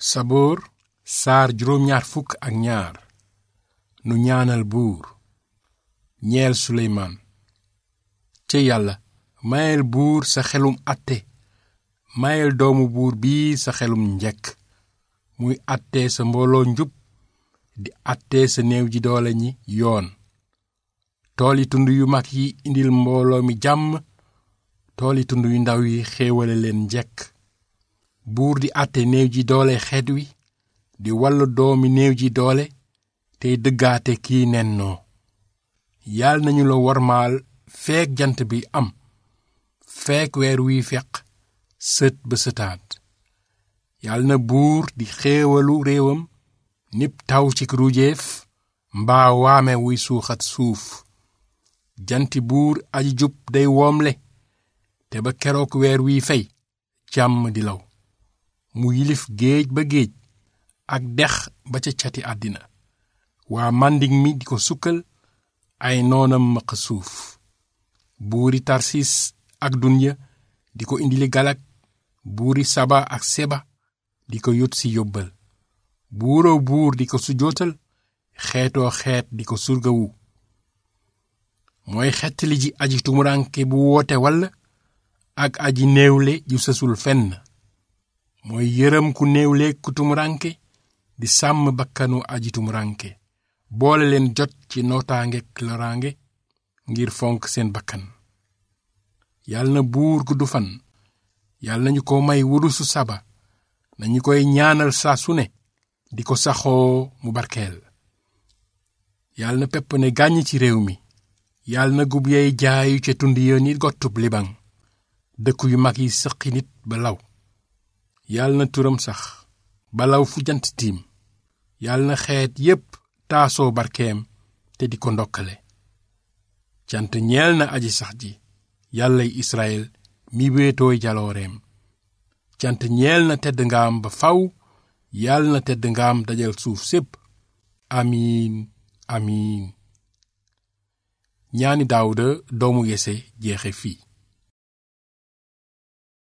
saboor saar juróom ñaar fukk ak ñaar nu ñaanal buur ñeel suleymaan ca yàlla mayel buur sa xelum àtte mayel doomu buur bii sa xelum njekk muy àtte sa mbooloo njub di àtte sa néew ji doole ñi yoon tooli tund yu mag yi indil mbooloo mi jàmm tooli tund yu ndaw yi xéewale leen njekk buur di àtte néew ji doole xeet wi di wallu doomi néew ji doole tey dëggaate kii nennoo yal nañu la wormaal feek jant bi am feek weer wiy feq sët ba sëtaat yal na buur di xéewalu réewam nib taw ci ruujeef mbaa waame wuy suuxat suuf janti buur aji jub day woomle te ba keroog weer wiy fey jàmm di law mu yilif géej ba géej ak dex ba ca cati àddina waa màndig mi di ko sukkal ay noonam maq suuf buuri tarsis ak dunya di ko indili galak buuri saba ak seba di ko yot si yóbbal buuroo buur di ko sujootal xeetoo xeet di ko surgawu mooy xettali ji aji tumuranke bu woote walla ak aji néewle ju sësul fenn mooy yërëm ku néewle ku tumuranke di sàmm bakkanu aji tumuranke boole leen jot ci nootaange loraange ngir fonk seen bakkan yàlla na buur gudd fan yàlla nañu ko may wurusu saba nañu koy ñaanal saa su ne di ko saxoo mu barkeel yàlla na pepp ne gàññ ci réew mi yàlla na gub yey jaayu ca tund ya ni gottub libaŋ dëkk yu mag yi sëqi nit ba law yàlla na turam sax ba law fu jant tiim yàlla na xeet yépp taasoo barkeem te di ko ndokkale cant ñeel na aji sax ji yàllay israel mi wéetooy jalooreem cant ñeel na tedd ngaam ba faw yàlla na tedd ngaam dajal suuf sépp amiin amiin ñaani daawuda doomu yese jeexe fii